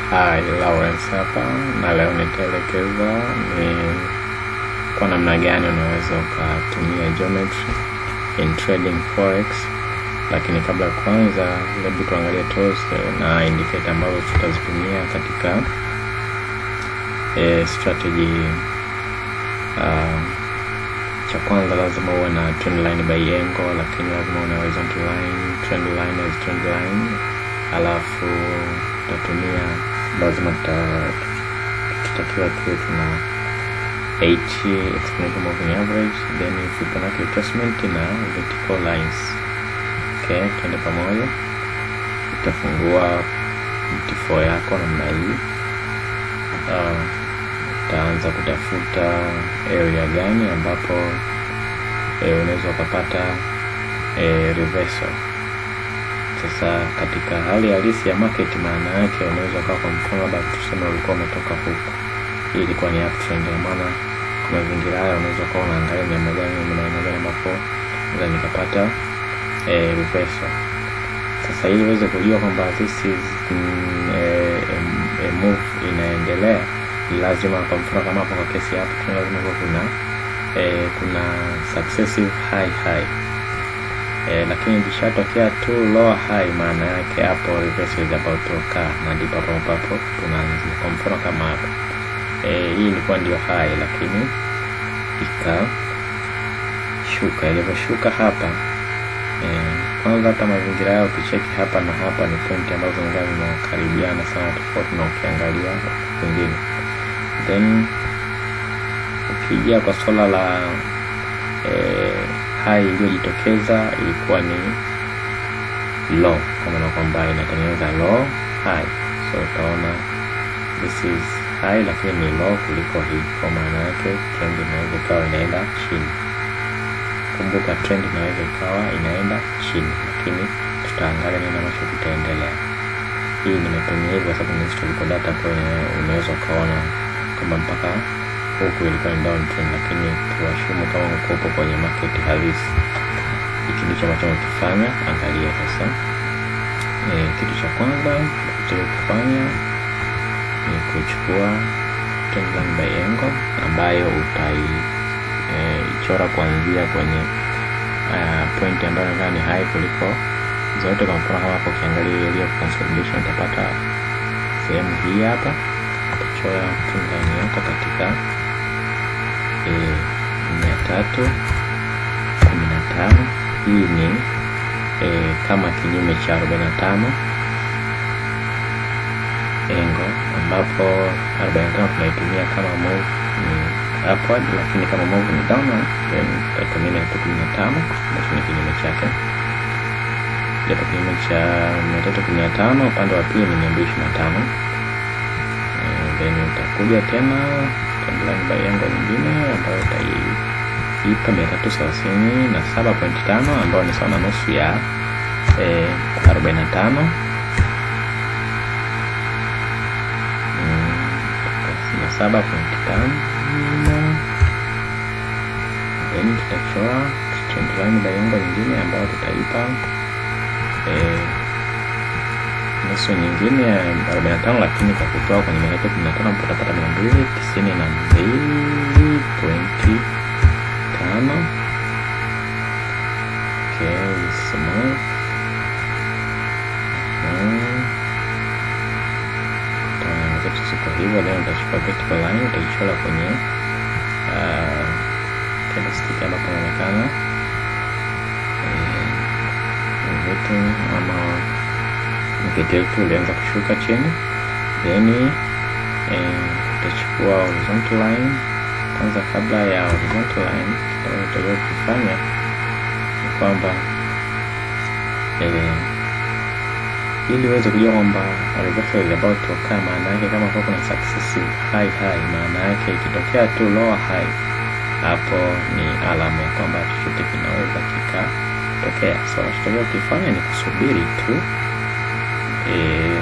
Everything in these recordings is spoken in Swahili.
Hi, Lawrence hapa na leo nitaelekeza ni kwa namna gani unaweza ukatumia geometry in trading forex, lakini kabla ya kwanza, hebu tuangalie tools na indicator ambazo tutazitumia katika e, strategy. Uh, cha kwanza lazima uwe na trend line by angle, lakini lazima uwe na horizontal line, trend line as trend line, alafu tutatumia lazima tutakiwa tuwe tuna h exponential moving average then Fibonacci retracement na vertical lines. Okay, tuende pamoja. Utafungua MT4 yako namna hii. Uh, utaanza kutafuta area gani ambapo eh, unaweza ukapata eh, reversal sasa katika hali halisi ya market, maana yake unaweza ukawa, kwa mfano, labda tuseme ulikuwa umetoka huku, hii ilikuwa ni uptrend, na maana kwa mazingira haya unaweza ukawa unaangalia ni namna gani, ni maeneo gani ambapo naweza nikapata eh, reversal. Sasa ili uweze kujua kwamba this is mm, eh, a move inaendelea, ni lazima, kwa mfano kama hapo kwa kesi hapo, lazima kuwa kuna eh, kuna successive high high Eh, lakini ikishatokea tu lower high, maana yake hapo reversal is about to occur, na ndipo hapo ambapo tunaanzia. Kwa mfano kama hapo eh, hii ilikuwa ndio high, lakini ikashuka. Ilivyoshuka hapa eh, kwanza hata mazingira yao ukicheki hapa na hapa ni pointi ambazo ngani zinakaribiana sana, tofauti na ukiangalia kwingine. Then ukija kwa swala la eh, high iliyojitokeza ilikuwa ni low, kwa maana kwamba inatengeneza low high, so utaona this is high lakini ni low kuliko hii. Kwa maana yake trend inaweza ikawa inaenda chini. Kumbuka trend inaweza ikawa inaenda chini, lakini tutaangalia nini ambacho kitaendelea. Hii nimetumia hivi kwa sababu ni historical data, kwa unaweza ukaona kama mpaka huku ilikuwa ni downtrend, lakini tuwashumu kama ukopo kwenye market halisi. Hiki ndicho ambacho nakifanya. Angalia sasa, e, kitu cha kwanza kufanya ni kuchukua trend line by angle ambayo utaichora e, kuanzia kwenye uh, point ambayo nadhani ni high kuliko zote. Kwa mfano kama hapo ukiangalia area of consolidation utapata sehemu hii hapa, utachora trend line yako katika mia tatu kumi na tano. Hii ni e, kama kinyume cha arobaini na tano engo, ambapo arobaini na tano tunaitumia kama move ni upward, lakini kama move ni downward, then tutatumia mia tatu kumi na tano ambacho ni kinyume chake. Japo kinyume cha mia tatu kumi na tano upande wa pili ni mia mbili ishirini na tano then utakuja tena trendline by angle nyingine ambayo utaipa mia tatu thelathini na saba pointi tano ambayo ni sawa na nusu ya arobaini na tano na saba pointi tano then tutachora trendline by angle nyingine ambayo tutaipa nusu nyingine ya arobaini na tano lakini kwa kutoa kwenye mia tatu kumi na tano utapata mia mbili tisini na mbili pointi tano. zetu ziko hivyo. Then utachukua vertical line utaichora kwenye candlestick ambapo inaonekana vitu ama market yetu ilianza kushuka chini, then tutachukua eh, horizontal line kwanza. Kabla ya horizontal line, tutakiwa kufanya ni kwamba eh, ili uweze kujua kwamba reversal is about to occur, maana yake kama kwa kuna successive high high, maana yake ikitokea tu lower high, hapo ni alama ya kwamba chochote kinaweza kikatokea. So unachotakiwa ukifanya ni kusubiri tu E,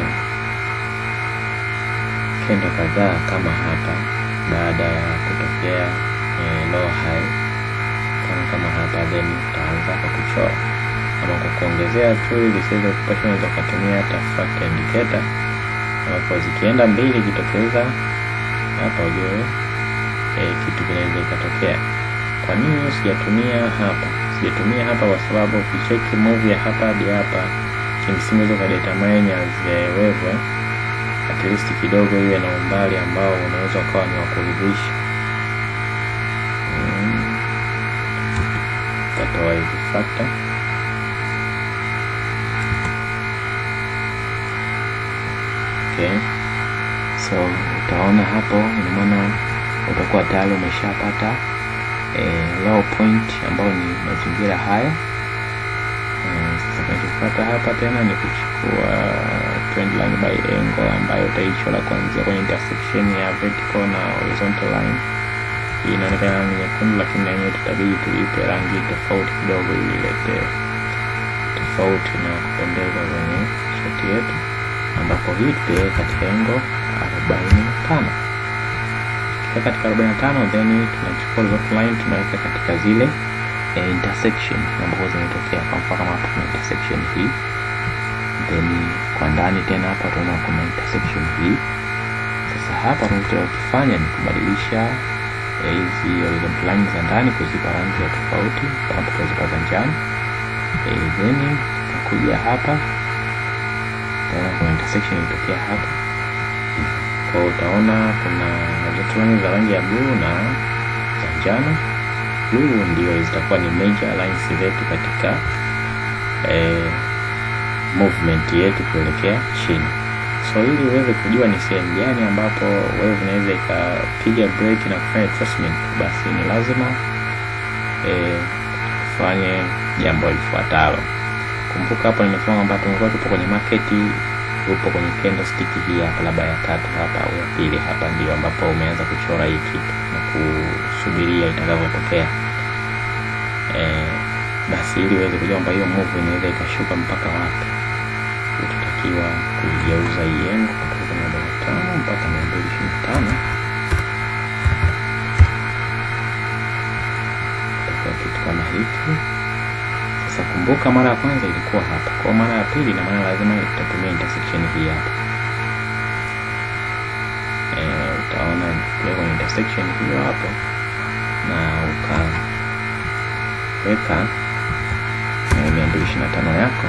kendo kadhaa kama hapa, baada ya kutokea e, low high kama kama hapa, then utaanza kwa kuchora ama kwa kuongezea tu, ili siweze kupasha, unaweza ukatumia hata fractal indicator ambapo zikienda mbili ikitokeza hapa ujue e, kitu kinaweza ikatokea. Kwa nini sijatumia hapa? Sijatumia hapa kwa sababu ukicheki move ya hapa hadi hapa, kimsingi unaweza ukadetermine as wewe at least kidogo iwe na umbali ambao unaweza ukawa ni wa kuridhisha. Mm. Tatoa hizi factor okay. So utaona hapo, ina maana utakuwa tayari umeshapata eh, low point ambayo ni mazingira haya. Eh, Sasa kinachofuata hapa tena ni kuchukua trend line by angle ambayo utaichora kuanzia kwenye intersection ya vertical na horizontal line. Hii inaonekana ni nyekundu, lakini na yenyewe tutabidi tuipe rangi tofauti kidogo ili ilete tofauti na kupendeza kwenye shoti yetu, ambapo hii tutaiweka katika engo arobaini na tano tukiweka katika arobaini na tano then tunachukua horizontal line tunaweka katika zile eh, intersection ambazo zimetokea. Kwa mfano kama hapa kuna intersection hii, then kwa ndani tena hapa tunaona kuna intersection hii. Sasa hapa tunachokifanya ni kubadilisha eh, hizi horizontal line za ndani kuzipa rangi ya tofauti, kama tutazipa za njano eh, then tutakuja hapa tena kuna intersection ilitokea hapa kwa utaona kuna horizontal line za rangi ya blue na za njano. Blue ndio zitakuwa ni major lines zetu katika eh, movement yetu kuelekea chini. So ili uweze kujua ni sehemu gani ambapo wewe unaweza ikapiga break na kufanya retracement, basi ni lazima eh, ufanye jambo lifuatalo. Kumbuka hapo nimesema kwamba tumekuwa tupo kwenye market, upo kwenye candlestick hii hapa, labda ya tatu hapa au ya pili hapa, ndio ambapo umeanza kuchora hii kitu na kusubiria itakavyotokea. Eh, basi ili uweze kujua kwamba hiyo move inaweza ikashuka mpaka wapi, utatakiwa kuigeuza hii yengo kutoka mia mbili na tano mpaka mia mbili ishirini na tano itakuwa kitu kama hiki. Sasa kumbuka, mara ya kwanza ilikuwa hapa, kwa mara ya pili na maana lazima itatumia intersection hii hapa. E, utaona pia kwenye intersection hiyo hapo na ukaweka mia mbili ishirini na tano yako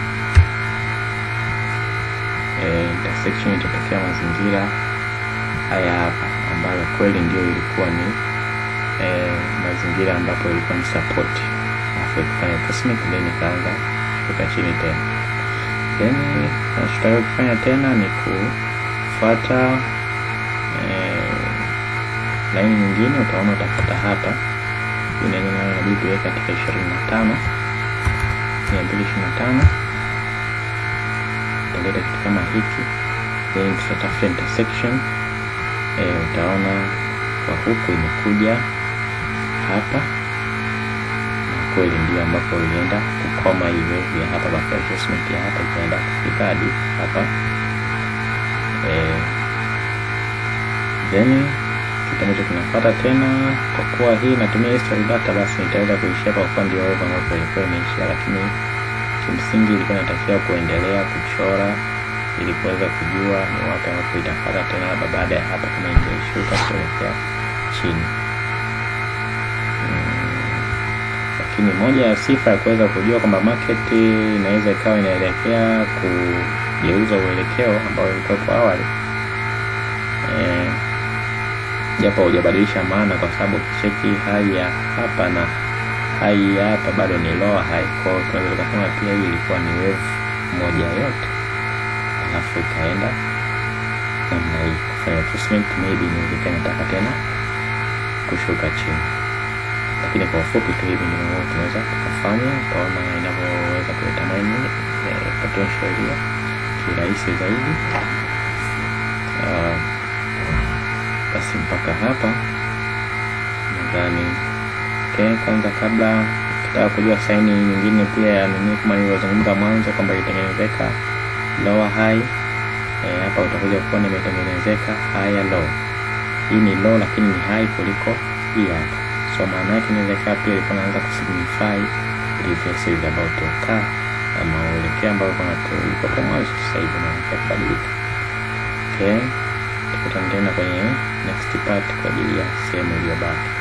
e, intersection itatokea mazingira haya hapa, ambayo kweli ndio ilikuwa ni e, mazingira ambapo ilikuwa ni support kufanya retracement then ikaanza kushuka chini tena. Then tunachotaka kufanya tena ni kufuata eh, laini nyingine. Utaona utafuata hapa nayo inabidi tuweke katika ishirini na tano mia mbili ishirini na tano utaleta kitu kama hiki, then tutatafuta intersection eh, utaona kwa huku imekuja hapa kweli ndio ambapo ilienda kukoma hii wave ya hapa baada ya adjustment ya hapa ikaenda kufika hadi hapa eh, then kitu ambacho kinafuata tena, kwa kuwa hii inatumia history data, basi nitaweza kuishia kwa kuwa ndio wave ambapo ilikuwa imeishia, lakini kimsingi ilikuwa inatakiwa kuendelea kuchora ili kuweza kujua ni wapi ambapo itafuata tena, labda baada ya hapa kama ingeshuka kuelekea chini lakini moja ya sifa ya kuweza kujua kwamba market inaweza ikawa inaelekea kugeuza uelekeo ambao ulikuwepo awali e, japo hujabadilisha maana, kwa sababu ukicheki high ya hapa na high ya hapa bado ni lower high. Kwa hiyo tunaweza tukasema pia hii ilikuwa ni wave moja yote, alafu ikaenda namna hii kufanya retracement, maybe inawezekana nataka tena kushuka chini lakini kwa ufupi tu hivi ndivyo tunaweza tukafanya. Utaona inavyoweza kudetermine eh, potential hiyo kirahisi zaidi. Uh, basi mpaka hapa nadhani okay. Kwanza kabla ukitaka kujua saini nyingine pia ya nini, kama nilivyozungumza mwanzo kwamba ilitengenezeka lower high eh, hapa utakuja kuona imetengenezeka higher low. Hii ni low lakini ni high kuliko hii hapa so maana yake inaweza ikawa pia ilikuwa inaanza kusignify reverse is about to occur, ama uelekeo ambao ulikuwa mwanzo sasa hivi unaanza kubadilika. Okay, tukutane tena kwenye next part kwa ajili ya sehemu iliyobaki.